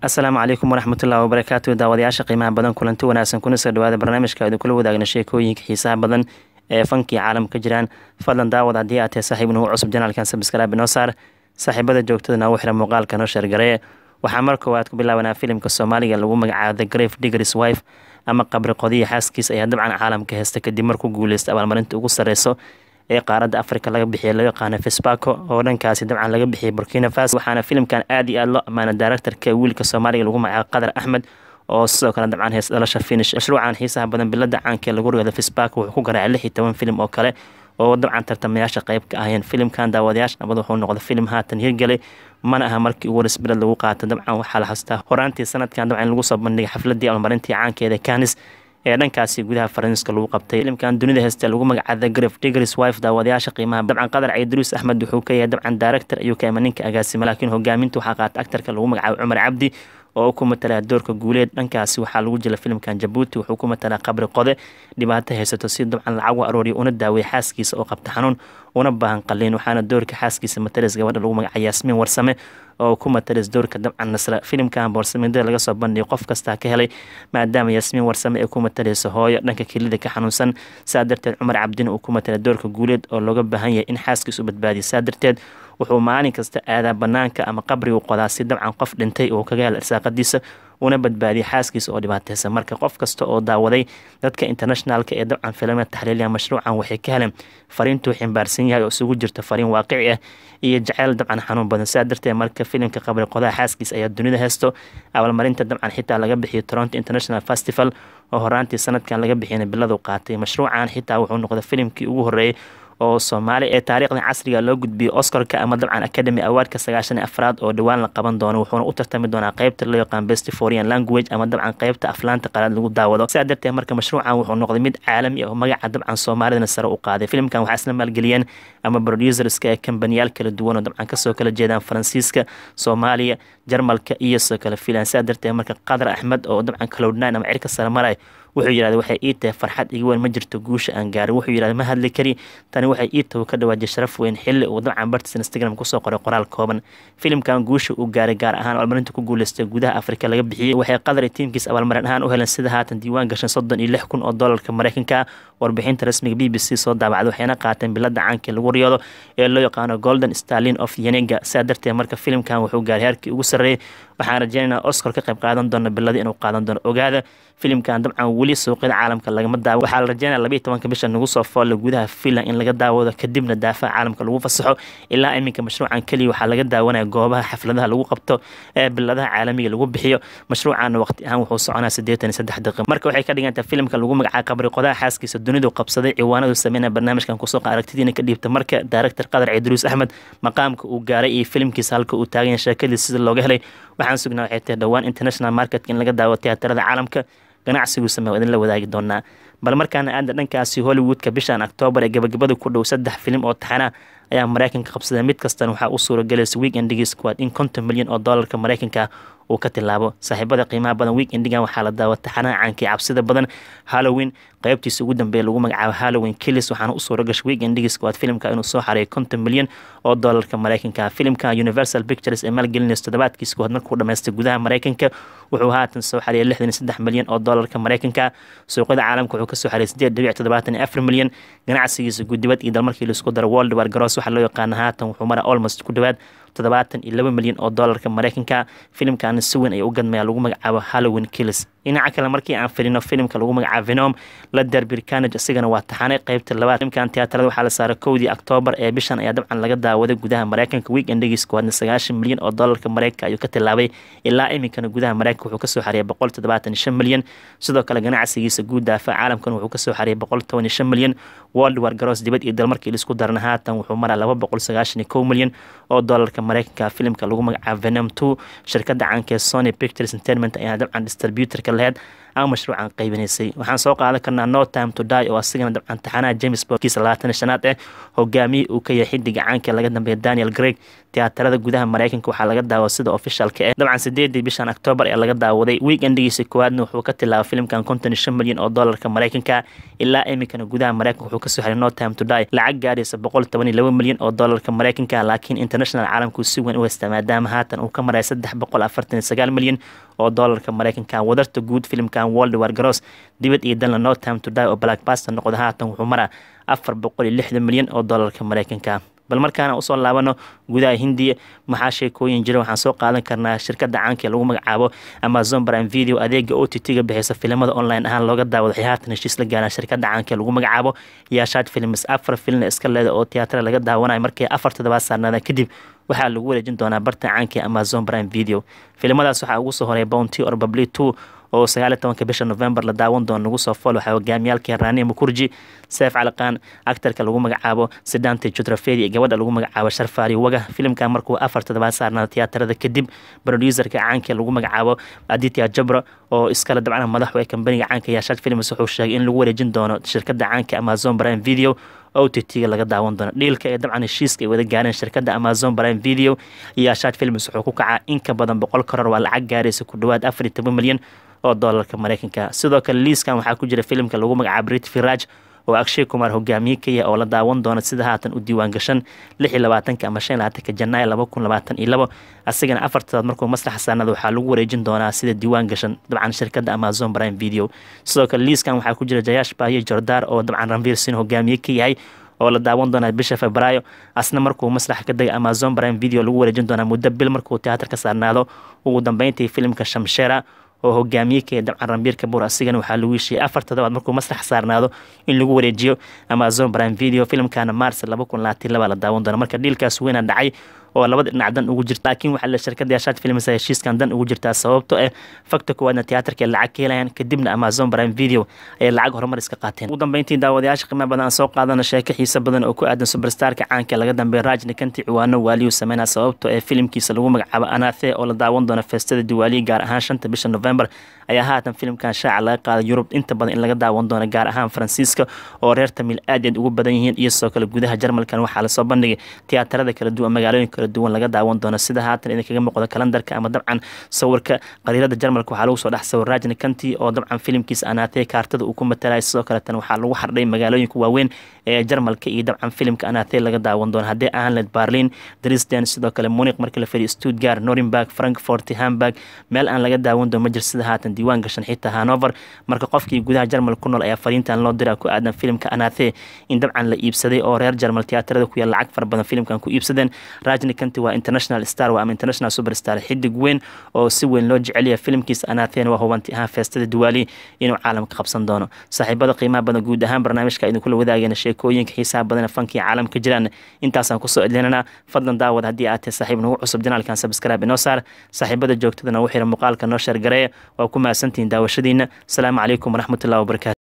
asalaamu calaykum waraxmatullahi wabarakaatu daawadayaasha qiimaha badan kulanti wanaagsan kuna soo dhawaada barnaamijka idinkula wadaagna sheekooyinka xiisaha badan ee fankii caalam ka jiraan fadlan daawad haddii aad tahay saaxiib nugu cusub janaalkan sabskraabi noo saar saaxiibada joogtada noogu xira muuqaalka noo sheergaree waxaa mar koowaad ku bilaabanaa filimka soomaaliga lagu magacaabo the grave diggers wife ama qabri qodiya xaaskiis ayaa dabcan caalamka heesta kadib markuu guuleysta abaalmarinta ugu sareyso ee qaaradda afrika laga bixiyay loo yaqaano fesbaco oo dhankaasi dabcan laga bixiyay burkina faso waxaana filimkan aad iyo aad loo ammaana daaractarka wiilka soomaaliga lagu magacaabo qadar axmed oo sidoo kale dabcan hees dhalasha finish mashruucan xiisaha badan bilada caanka ee lagu rogada fesbaco wuxuu ku garaacay lix iyo toban filim oo kale oo dabcan tartamayaasha qayb ka ahayeen filimkan daawadayaasha nabad wuxuu noqday filim haatan hirgelay mana aha markii ugu horeysbilad lagu qaato dabcan waxaa la xastaa horaantii sanadkan dabcan lagu soo bandhigay xafladii abaalmarintii caankeeda canis ee dhankaasi gudaha faransiiska lagu qabtay filimkan dunida heeste lagu magacaada graf digris wife daawadayaasha qiimaha dabcan qadar cayduruus axmed wuxuu ka yahay dabcan director ayuu ka ima ninka agaasima laakiin hogaaminta waxaa qaata actarka lagu magacaabo cumar cabdi oo ku matalaa doorka guuleed dhankaasi waxaa lagu jira filimkan jabuuti wuxuu ku matalaa qabri qode dhibaato haysato si dabcan lacag u arooriya una daawaya xaaskiisa oo qabta xanuun una baahan qaliin waxaana doorka xaaskiisa matares gabadha lagu magaca yaasmiin warsame oo ku matares doorka dabcan nasra filimkan boorsamidada laga soo bandhigay qof kastaa ka helay maadaama yaasmiin warsame ay ku mataleyso hooyo dhanka kelida ka xanuunsan saa darteed cumar cabdina uu ku matala doorka guuleed oo looga baahan yahay in xaaskiis u badbaadiya saa darteed wuxuu maalin kasta aadaa banaanka ama qabrigu qodaa si dabcan qof dhintay oo kaga hela irsaaqadiisa una badbaadiyay xaaskiisa oo dhibaateysan marka qof kasta oo daawaday dadka internationalka ee dabcan filimada taxliiliya mashruucan waxay ka heleen fariintuu ximbaarsan yahay oo isugu jirta fariin waaqici ah iyo jaceyl dabcan xanuun badan saa darteed marka filimka qabri qodaha xaaskiisa ayaa dunida heesto abaalmarinta dabcan xitaa laga bixiyay toronto international festival oo horaantii sanadkan laga bixiyana biladu qaatay mashruucan xitaa wuxuu noqday filimkii ugu horeeyay oo soomaali ee taariikhda casriga loo gudbiyey oscarka ama dabcan academy awaardka sagaashan iyo afraad oo dhowaan la qaban doono wuxuuna u tartami doonaa qeybta loo yaqaan best foreign language ama dabcan qeybta aflaanta qalaad lagu daawado sidaa darteed marka mashruucan wuxuu noqday mid caalami ah oo magaca dabcan soomaalidana sare u qaaday filimkan waxaa isla maalgeliyeen ama producerska ee kambaniyaal kala duwan oo dabcan kasoo kala jeedaan faransiiska soomaaliya jarmalka iyo soo kale filan sidaa darteed marka qadar axmed oo dabcan cloudnine ama cirka sare maray wuxuu yidhahda waxay ii tahay farxad iga weyn ma jirto guusha aan gaarin wuxuu yidhahda ma hadli kari tani waxay ii tahay ka dhawaajay sharaf weyn xilli uu dabcan bartiis instagram kusoo qoray qoraal kooban filimkan guusha uu gaaray gaar ahaan abaalmarinta ku guuleystay gudaha afrika laga bixiyey waxay qadar tiimkiis abaalmarin ahaan u heleen sida haatan diiwaan gashan soddon iyo lix kun oo doolarka mareykanka warbixinta rasmiga b b c soo daabacday waxayna qaateen bilada caankii lagu riyoodo ee loo yaqaano golden starlin of yenega sidaa darteed marka filimkan wuxuu gaaray heerkii ugu sarreeyey waxaan rajeynaynaa oscar ka qayb qaadan doono bilada inuu qaadan doono ogaada filimkan dabcan weli suuqyada caalamka lagama daawo waxaa la rajeynaya labayo tobanka bisha nagu soo foolla gudaha finland in laga daawado kadibna daafaha caalamka lagu fasaxo ilaa iminka mashruucan keliya waxaa laga daawanaya goobaha xafladaha lagu qabto ee biladaha caalamiga lagu bixiyo mashruucan waqti ahaan wuxuu soconaa siddeetan iyo saddex daqiiq marka waxay ka dhigantahay filimka lagu magacaabo qabri qodaha xaaskiisa dunidu qabsaday ciwaanadu sameynaya barnaamijkan kusoo aragtidiina ka dhiibta marka director qadar ciidruus axmed maqaamka uu gaaray iyo filimkiisa halka uu taagan yahay sheekadiisa sida looga helay waxaan sugnaa waxay tahay dhowaan international marketka in laga daawo tiyaatarada caalamka ganacsigu sameey idin la wadaagi doonaa bal markaana aada dhankaasi hollywoodka bishan octoobar ee gabagabada ku dhow saddex filim oo taxana ayaa mareykanka qabsaday mid kastana waxaa u suuragelaysa weekendigii squad in konton milyan oo doolarka mareykanka uu ka tilaabo saaxiibada qiimaha badan weekendigan waxaa la daawa taxanaha caankii cabsida badan halloween qaybtiisa ugu dambeeya lagu magacaabo halloween killis waxaana u suura gashay weekendigii squad filimka inuu soo xareeyo konton milyan oo doolarka mareykanka filimka universal pictures ee maalgelinaysa toddobaadkiisa koowaad markuu dhamaystay gudaha mareykanka wuxuu haatan soo xareeyay lixdan iyo saddex milyan oo doolarka mareykanka suuqyada caalamka wuxuu kasoo xareeyay sideed dhibic toddobaatan iyo afar milyan ganacsigiisa guddibad iyo dalmarkii laisku daro world war garoos waxaa loo yaqaana haatan wuxuu maraa almost ku dhowaad toddobaatan iyo laba milyan oo doolarka mareykanka filimkan si weyn ayaa u gadmaya lagu magacaabo halloween killis dhinaca kale markii aan filino filimka lagu magacaabo venom la derby carnage isigana waa taxanay qeybta labaad filimkan tiyaatarada waxaa la saaray kowdii octoobar ee bishan ayaa dabcan laga daawaday gudaha mareykanka weekendigiis koowaadna sagaashan milyan oo doolarka mareykanka ayuu ka tilaabay ilaa iminkana gudaha mareykanka wuxuu kasoo xareeyay boqol toddobaatan iyo shan milyan sidoo kale ganacsigiisa guud daafaha caalamkan wuxuu kasoo xareeyay boqol toban iyo shan milyan world war garoos dibad iyo dalmarkii laisku darna haatan wuxuu maraa laba boqol sagaashan iyo kow milyan oo doolarka mareykanka filimka lagu magacaabo venom two shirkada caanka ee sony pictures entertainment ayaa dabcan distributorka laheyd ama mashruucan qaybinaysay waxaan soo qaadan karnaa no time to die oo asigana dabcan taxanaha james bondkiisa labaatan shanaad eh hogaamiyii uu ka yahay xidiga caanka laga dambeeya daniel greg tiyaatarada gudaha mareykanka waxaa laga daawa sida ofishaalka eh dabcan sideedii bishan octoobar ee laga daawaday weekendigiisa koowaadna wuxuu ka tilaabay filimkan konton iyo shan milyan oo doolarka mareykanka ilaa iminkana gudaha mareykanka wuxuu kasoo xiray no time to die lacag gaadhaysa boqol toban iyo laba milyan oo doolarka mareykanka laakiin international caalamku si weyn u haystaa maadaama haatan uu ka maray saddex boqol afartan iyo sagaal milyan oo doolarka mareykanka wadarta guud filimkan world war garoos dibad iyo dalna no time to die oo blackbaster noqda haatan wuxuu maraa afar boqol iyo lixdan milyan oo doolarka mareykanka bal markaana usoo laabano gudaha hindiya maxaa sheekooyin jira waxaan soo qaadan karnaa shirkada caanka ee lagu magacaabo amazon prime video adeega o t t-ga bixisa filimada online ahaan looga daawado waxay haatan heshiis la gaaraan shirkada caanka ee lagu magacaabo yaashaad films afar filna iska leeda oo tiyaatara laga daawanayo markii afar toddobaad saarnaada kadib waxaa lagu wareejin doonaa barta caanka ee amazon prime video filimadaas waxaa ugu soo horeeya bounty or babli two oo sagaaliy tobanka bisha november la daawan doono nagu soo fool waxaa hogaamiyaalkii rani mukurji seef caliqaan actarka lagu magacaabo sidante jutrafedi iyo gabadha lagu magacaabo sharfaari waga filimkan markuu afar toddobaad saarnaa tiyaatarada kadib producerka caanka lagu magacaabo aditya jabra oo iskale dabcan madaxu ee kambaniga caanka yaashaad films wuxuu sheegay in lagu wareejin doono shirkada caanka amazon prime video o t t-ga laga daawan doono dhiilka ee dabcan heshiiska ay wada gaareen shirkada amazon prime video iyo yaashaad films wuxuu ku kacaa in ka badan boqol karoor waa lacag gaaraysa ku dhowaad afar iyo toban milyan oo doolarka mareykanka sidoo kale liiskan waxaa ku jira filimka lagu magacaabo brit firaj oo akshay kumar hogaamiye ka yahay oo la daawan doono sida haatan u diiwaan gashan lix iyo labaatanka ama shan iyo labaatanka janaayo laba kun labaatan iyo labo asigana afartadaad markuu maslaxa saanada waxaa lagu wareejin doonaa sida diiwaan gashan dabcan shirkada amazon prime video sidoo kale liiskan waxaa ku jira jayash bahiyo jordaar oo dabcan ranvir sin hogaamiye ka yahay oo la daawan doonaa bisha febraayo asna markuu maslaxa ka dega amazon prime video lagu wareejin doonaa muddo bil markuu teatar ka saarnaado ugu dambeyntii filimka shamshera oo hogaamiye ka dabcan rambiir kabuur asigana waxaa lagu heshiiyey afar toddobaad markuu masrax saarnaado in lagu wareejiyo amazon prime video filimkana mars laba kun labaatan laba la daawan doona marka dhiilkaas weyna dhacay oo labada dhinac dan ugu jirta laakiin waxaa la shirkada yaashaad films heshiiskan dan ugu jirtaa sababto eh fakta koowaadna tiyaatarka lacag ka helayaan kadibna amazon prime video ayay lacag horumar iska qaateen ugu dambeyntii daawadayaasha qiimaha badan aan soo qaadana sheeko xiisa badan oo ku aadan superstarka caanka laga dambeeya rajni kanti ciwaano waaliyu sameynaa sababto ee filimkiisa lagu magacaabo anathe oo la daawan doono feestada diwaaliya gaar ahaan shanta bisha november ayaa haatan filimkan shaaca laga qaaday yurub inta badan in laga daawan doono gaar ahaan faransiiska oo reer tamil aad aad ugu badan yihiin iyo sidoo kale gudaha jarmalkan waxaa lasoo bandhigay tiyaatarada kala duwan magaalooyin kala duwan laga daawan doono sida haatan idinkaga muuqda kalendarka ama dabcan sawirka qariirada jarmalka waxaa lagu soo dhex sawir rajni kanti oo dabcan filimkiisa anathe kaartada uu ku matalaya sidoo kaletan waxaa lagu xardhay magaalooyinka waaweyn ee jarmalka iyo dabcan filimka anathe laga daawan doono haddii ahaan led berlin dresden sidoo kale muniq markii la fadhiyo stuttgart norimberg frankfort hamburg meel aan laga daawan doono ma jir sida haatan diiwaan gashan xitaa hanover marka qofkii gudaha jarmal ku nool ayaa fariintan loo diraa ku aadan filimka anathe in dabcan la iibsaday oo reer jarmal tiyaatarada ku yaal lacag fara badan filimkan ku iibsadeen rajni kanti waa international star waa ama international superstar xidig weyn oo si weyn loo jecelyahay filimkiisa anathen waa hubanti ahaan feestada diwaali inuu caalamka qabsan doono saaxiibada qiimaha badan guud ahaan barnaamijka idinkula wadaagayna sheekooyinka xiisaha badan fankii caalamka jiraan intaasaan kusoo edlinana fadlan daawad haddii aad tahay saaxiib nagu cusub janaalkan sabscribe inoo saar saaxiibada joogtadana u xira muuqaalka noo sheergareeya waa ku mahadsantihiin daawashadiina asalaamu calaykum waraxmatullahi wabarakatu